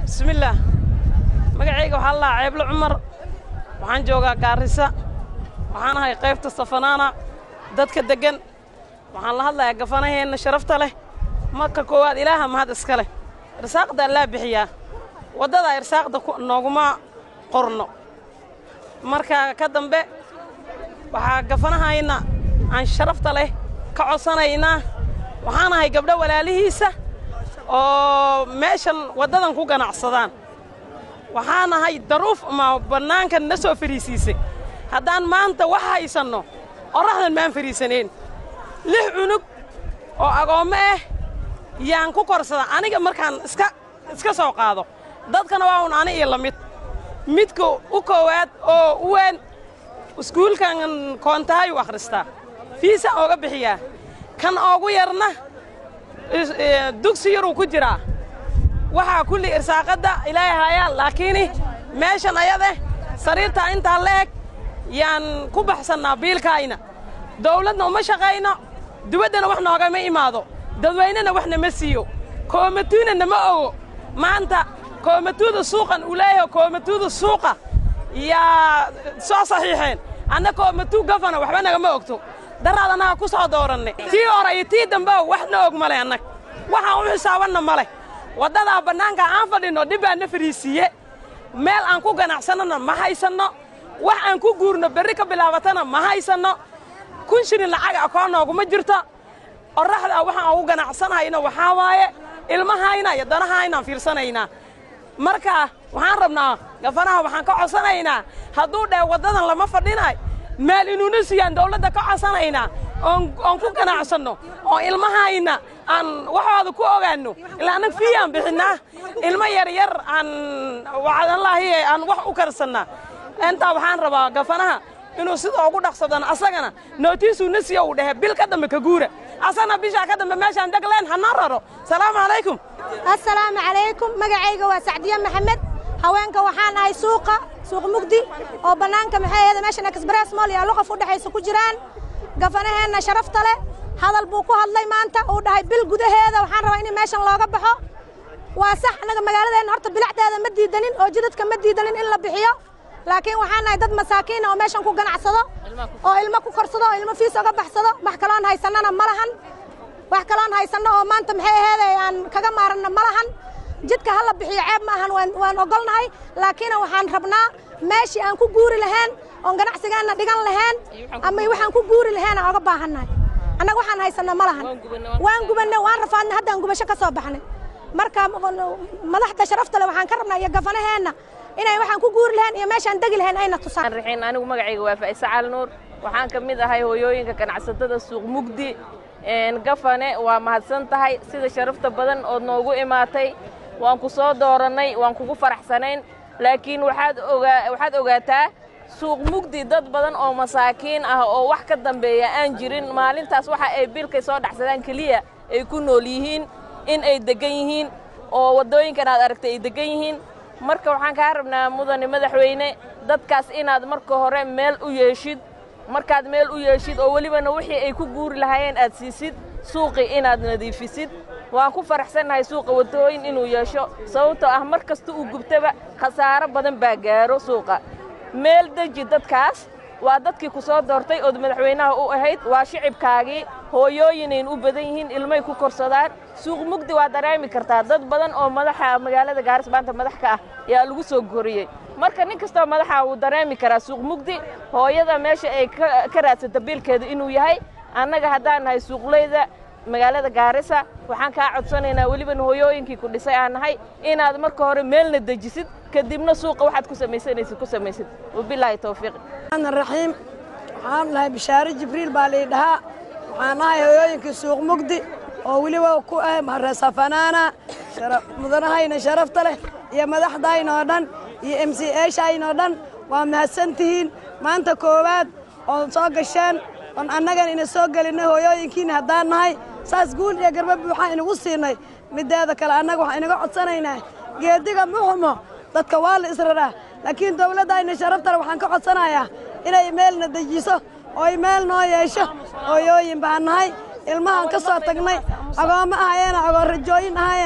bismillaah magacayga waxaa la lahaa ceeblo cumar waxaan joogaa gaarisa waxaan ahay qaybta safanaana dadka deggan waxaan la hadlayaa gafanaheenna sharafta leh marka koowaad ilaaha mahad iska leh irsaaqda allaa bixiyaa waddadaa irsaaqda nooguma qorno marka ka dambe waxaa gafanahayna aan sharafta leh ka codsanaynaa waxaan ahay gabdho walaalihiisa oo meeshan waddadan ku ganacsadaan waxaan ahay daruuf ma bannaankan na soo fariisiisay haddaan maanta wax haysanno qorraxdan maan fariisanayn lix cunug oo agoommo ah yaan ku korsada aniga markaan iska iska soo qaado dadkana waa un ani iyo la mid midka u koowaad oo u weyn iskuulkan koontahay u akhristaa fiisaan ooga bixiyaa kan oogu yarna dugsi yaruu ku jiraa waxaa kulli irsaaqadda ilaahay hayaa laakiini meeshan ayade sariirtaa intaa la eg yaan ku baxsannaa biilkaayna dawladna uma shaqayno dibaddana wax noogama imaado dadweynena wax nama siiyo koomatuuna nama ogo maanta koomatuuda suuqan uu leeyahay koomatuuda suuqa yaa soo saxiixeen anna koomatuu gafana waxba nagama ogto daraad annaga ku soo dooranne tii hore iyo tii dambe waxna og male annag waxaan u xisaabanna male waddadaa bannaanka aan fadhinno dhib baa na fariisiiye meel aan ku ganacsannona ma haysanno wax aan ku guurno berri ka bilaabatana ma haysanno kun shilin lacag akoon nooguma jirto qorraxdaa waxaan ugu ganacsanayno waxaa waaye ilmahayna iyo danahaynaan fiirsanaynaa marka waxaan rabnaa gafanaha waxaan ka codsanaynaa hadduu dheh waddadan lama fadhinaay meel inuuna siiyaan dawladda ka codsanaynaa oon ku ganacsanno oo ilmahayna aan waxooda ku ogaanno ilaa annaga fiiyaan bixinnaa ilmo yaryar aan wacdanlaahi aan wax u karsannaa intaa waxaan rabaa gafanaha inuu sida ugu dhaqsadana asagana nootiisuu na siiyo uu dhehe bil ka dambe ka guura asagana bishaa ka dambe meeshaan degleen hanoo raro salaamu calaykum assalaamu calaykum magacayga waa sacdiye maxamed haweenka waxaan ahay suuqa suuq mugdi oo bannaanka maxay ahayd meeshan express mall iyo luqaf u dhexaysa ku jiraan gafanaheenna sharafta leh hadal buu ku hadlay maanta uu dhahay bil gudaheeda waxaan rabaa in meeshan looga baxo waa sax annaga magaaladeenna horta bilacdeeda ma diidanin oo jidadka ma diidanin in la bixiyo laakiin waxaan nahay dad masaakiina oo meeshan ku ganacsado oo ilmo ku korsado oo ilmo fiis oga baxsado wax kaloon haysannana ma lahan wax kaloon haysanno oo maanta maxay aheeday aan kaga maaranno ma lahan jidka ha la bixiyo ceeb ma ahan waan ogolnahay laakiin waxaan rabnaa meeshii aan ku guuri lahayn oon ganacsigeenna dhigan lahayn ama waxaan ku guuri lahayn aan oga baahannahay annaga waxaan haysanno ma lahan waan gubanne waan rafaadnay haddaan gubasho ka soo baxnay marka madaxda sharafta leh waxaan ka rabnaa iyo gafanaheenna inay waxaan ku guuri lahayn iyo meeshaan degi lahayn ayna tusaan rixiin anigu magacayga waa faa'ise cali nuur waxaan ka mid ahay hooyooyinka ganacsatada suuq mugdi gafane waa mahadsan tahay sida sharafta badan ood noogu imaatay waan ku soo doorannay waan kugu faraxsanayn laakiin waxaad ogaa waxaad ogaataa suuq mugdi dad badan oo masaakiin ah oo wax ka dambeeya aan jirin maalintaas waxa ay bilkay soo dhacsadaan keliya ay ku nool yihiin in ay deggan yihiin oo waddooyinkan aad aragtay ay deggan yihiin marka waxaan kaa rabnaa mudane madaxweyne dadkaas inaad marka hore meel u yeeshid markaad meel u yeeshid oo welibana wixii ay ku guuri lahaayeen aad siisid suuqii inaad nadiifisid waan ku faraxsannahay suuqa waddooyin inuu yeesho sababtoo ah mar kasta uu gubtaba khasaaro badan baa gaaro suuqa meel deji dadkaas waa dadkii ku soo doortay ood madaxweynaha u ahayd waa shicibkaagii hooyooyinayn u badan yihiin ilmay ku korsadaan suuq mugdi waa dareemi kartaa dad badan oo madaxa magaalada gaaris maanta madax ka ah yaa lagu soo koriyey marka nin kastoo madaxa wuu dareemi karaa suuq mugdi hooyada meesha ay ka raadsata biilkeeda inuu yahay annaga haddaan nahay suuqleyda magaalada gaarisa waxaan kaa codsanaynaa welibana hooyooyinkii ku dhisay aan nahay inaad marka hore meelna dejisid kadibna suuqa waxaad ku samaysanaysid ku samaysid wabilaahi towfiiq raxiim waxaan nahay bishaare jibriil baa lii dhahaa waxaan nahay hooyooyinkii suuq mugdi oo weliba ku ah maresafanaana mudanahayna sharafta leh iyo madaxdayna oo dhan iyo m c eshayna oo dhan waa mahadsan tihiin maanta koowaad oon soo gasheen oon annagan ina soo gelinay hooyooyinkiina haddaan nahay saas guul iyo garba buuxaan inagu siinay mideeda kale annaga waxaan inaga codsanaynaa geediga muxumo dadka waa la israraa laakiin dawladdayna sharaftale waxaan ka codsanayaa inay meelna dejiso ooy meel noo yeesho hooyooyin baan nahay ilmahaan ka soo tagnay agoommo ahayeena agoon rajooyin ahaya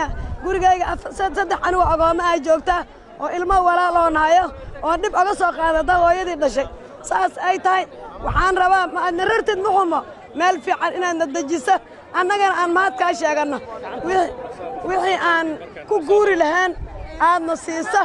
gurigayga saddex anugu agoommo ay joogtaa oo ilmo walaaloo nahayo oo dhib oga soo qaadata hooyadii dhashay saas ay tahay waxaan rabaa ma aadna rartid muxumo meel fiican inaadna dejiso annagana aan mahadkaa sheeganno wixii aan ku guuri lahayn aadna siisa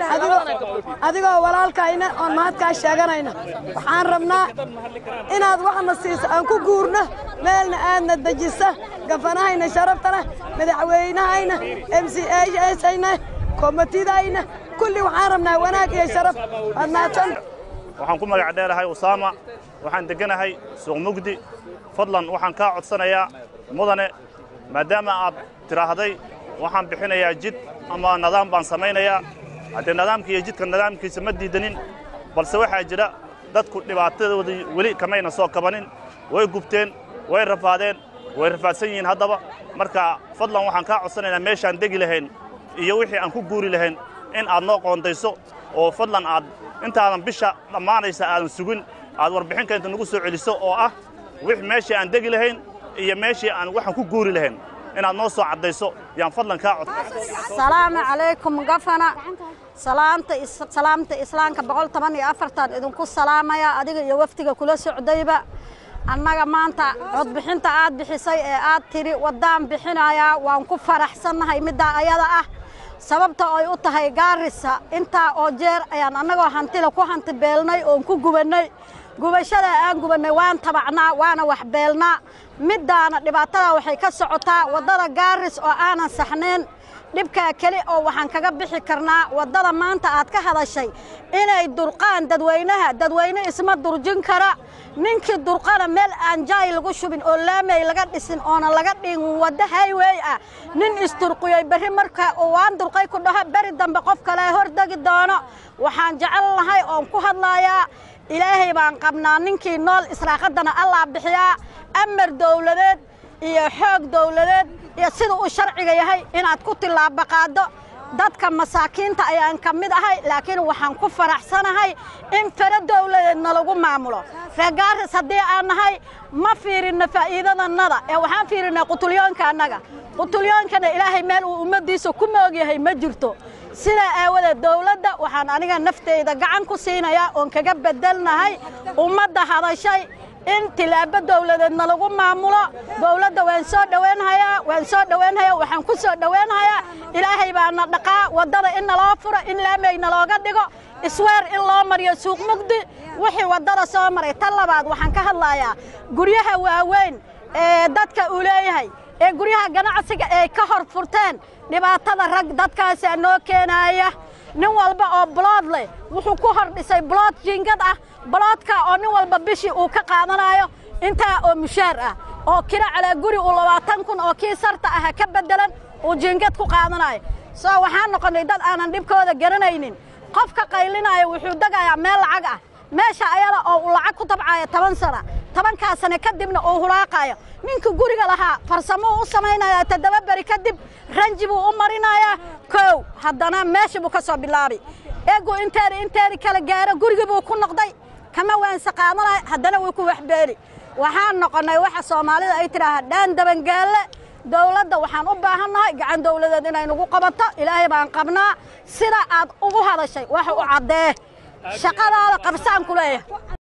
adigoo walaalkayna oon mahadkaa sheeganayna waxaan rabnaa inaad waxna siisa aan ku guurno meelna aadna dejisa gafanahayna sharafta leh madaxweynahayna m c ashayna komitidayna kulli waxaan rabnaa wanaag iyo sharaf waad mahadsan waxaan ku magac dheerahay usaama waxaan degganahay suuq mugdi fadlan waxaan kaa codsanayaa mudane maadaama aad tidhaahday waxaan bixinayaa jid ama nidaam baan samaynayaa haddee nidaamka iyo jidka nidaamkiisa ma diidanin balse waxaa jira dadku dhibaatadoodii weli kamayna soo kabanin way gubteen way rafaadeen way rafaadsan yihiin haddaba marka fadlan waxaan kaa codsanaynaa meeshaan degi lahayn iyo wixii aan ku guuri lahayn in aad noo qoondayso oo fadlan aad intaadan bisha dhammaanaysa aadan sugin aad warbixin keenta nagu soo celiso oo ah wix meeshii aan degi lahayn iyo meeshii aan waxaan ku guuri lahayn inaad noo soo caddayso yaan fadlan kaa cod salaamu calaykum gafana salaamta salaamta islaamka boqol toban iyo afartan idinku salaamaya adiga iyo wafdiga kula socdayba annaga maanta codbixinta aad bixisay ee aad tidhi waddaan bixinayaa waan ku faraxsannahay middaa ayada ah sababta ay u tahay gaarisa intaa oo jeer ayaan annagoo hantila ku hanti beelnay oon ku gubannay gubashada aan gubannay waan tabacnaa waana wax beelnaa middaana dhibaatada waxay ka socotaa waddada gaaris oo aanan saxnayn dhibkaa keli oo waxaan kaga bixi karnaa waddada maanta aad ka hadashay inay durqaan dadweynaha dadweyne isma durjin kara ninkii durqana meel aan jaay lagu shubin oo laamey laga dhisin oona laga dhigin waddo haywey ah nin isdurqiyey berri marka waan durqay ku dhaho beri dambe qof kale hordegi doono waxaan jecel lahay oon ku hadlayaa ilaahay baan qabnaa ninkii nool israaqaddana allaa bixiyaa amar dawladeed iyo xoog dawladeed iyo sida uu sharciga yahay inaad ku tillaabo qaaddo dadka masaakiinta ayaan ka mid ahay laakiin waxaan ku faraxsanahay in faro dawladeedna lagu maamulo reegaaris haddii aan nahay ma fiirinno faa'iidadannada ee waxaan fiirinnay qutulyoonka annaga qutulyoonkana ilaahay meel uu ummaddiisa ku moogyahay ma jirto sidaa aawadeed dawladda waxaan aniga nafteyda gacan ku siinayaa oon kaga beddelnahay ummadda hadashay in tilaabo dawladeedna lagu maamulo dawladda waan soo dhowaynhayaa waan soo dhowaynhayaa waxaan ku soo dhowaynhayaa ilaahay baana dhaqaa waddada in naloo furo in laameyna looga dhigo isweer in loo mariyo suuq mugdi wixii waddada soo maray tan labaad waxaan ka hadlayaa guryaha waaweyn ee dadka uu leeyahay ee guryaha ganacsiga ay ka hor furteen dhibaatada rag dadkaasaa noo keenaaya nin walba oo bulood leh wuxuu ku hor dhisay bulood jiingad ah buloodka oo nin walba bishii uu ka qaadanayo intaa oo mushaar ah oo kira calaa guri uu labaatan kun oo kii sarta aha ka beddelan uu jiingad ku qaadanayo soo waxaan noqonnay dad aanan dhibkooda garanaynin qofka qaylinaya wuxuu degayaa meel lacag ah meesha ayada oo uu lacag ku tabcayo toban sana tobankaa sane kadibna uu hulaaqayo ninka guriga lahaa farsamuu u samaynayaa toddoba beri kadib ranji buu u marinayaa kow haddana meesha buu ka soo bilaabi eegu inteeda inteedii kala gaaro gurigii buu ku noqday kama waanse qaadanaya haddana wuu ku waxbeeli waxaan noqonnay waxa soomaalida ay tidhaahaa dhaan dabangaalle dawladda waxaan u baahannahay gacan dawladeed inay nagu qabato ilaahay baan qabnaa sida aad ugu hadashay waxa u caddee shaqadaada qabsaan ku leeyahay